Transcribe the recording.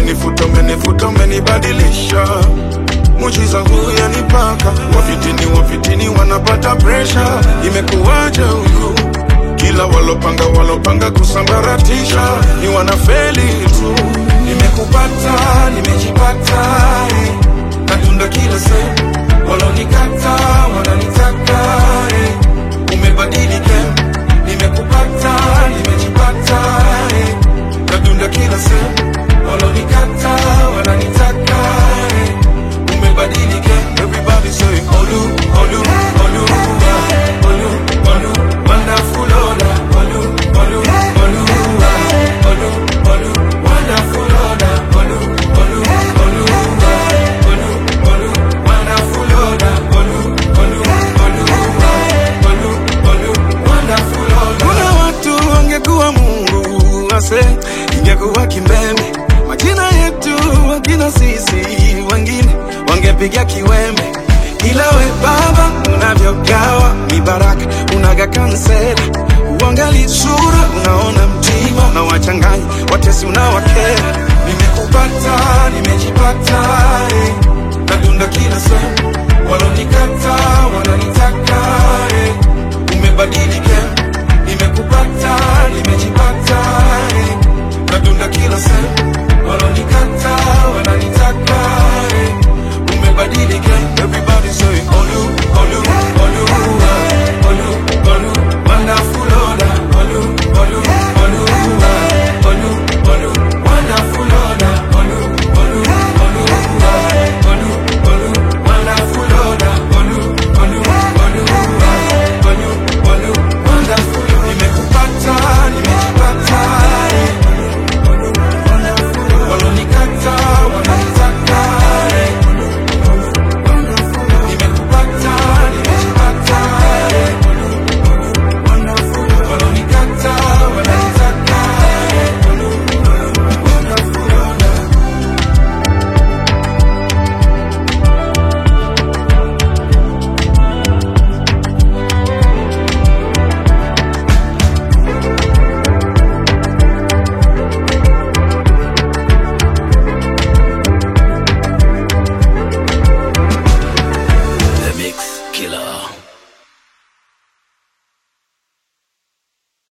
umenifuta umenifuta umenibadilisha mujiza huu yanipaka wafitini wafitini wanapata presha imekuwaje huyu kila walopanga walopanga kusambaratisha ni wanafeli tu nimekupata nimejipata eh. natunda kila sehemu walonikata wananitaka eh. umebadilika nimekupata nimejipata eh. natunda kila sehemu walonikata wananitaka eh. umebadilika everybody say olu olu olu ah, olu olu wonderful Ola olu olu olu ah, olu olu wonderful Ola olu olu olu ah, olu olu wonderful Ola olu olu olu ah, olu olu wonderful Ola kuna watu wangekuwa Mungu ase ingekuwa kimbembe majina yetu wakina sisi wengine wangepiga kiwembe ila we baba unavyogawa mibaraka unaga kansela uangali sura unaona mtima na wachanganya watesi unawakera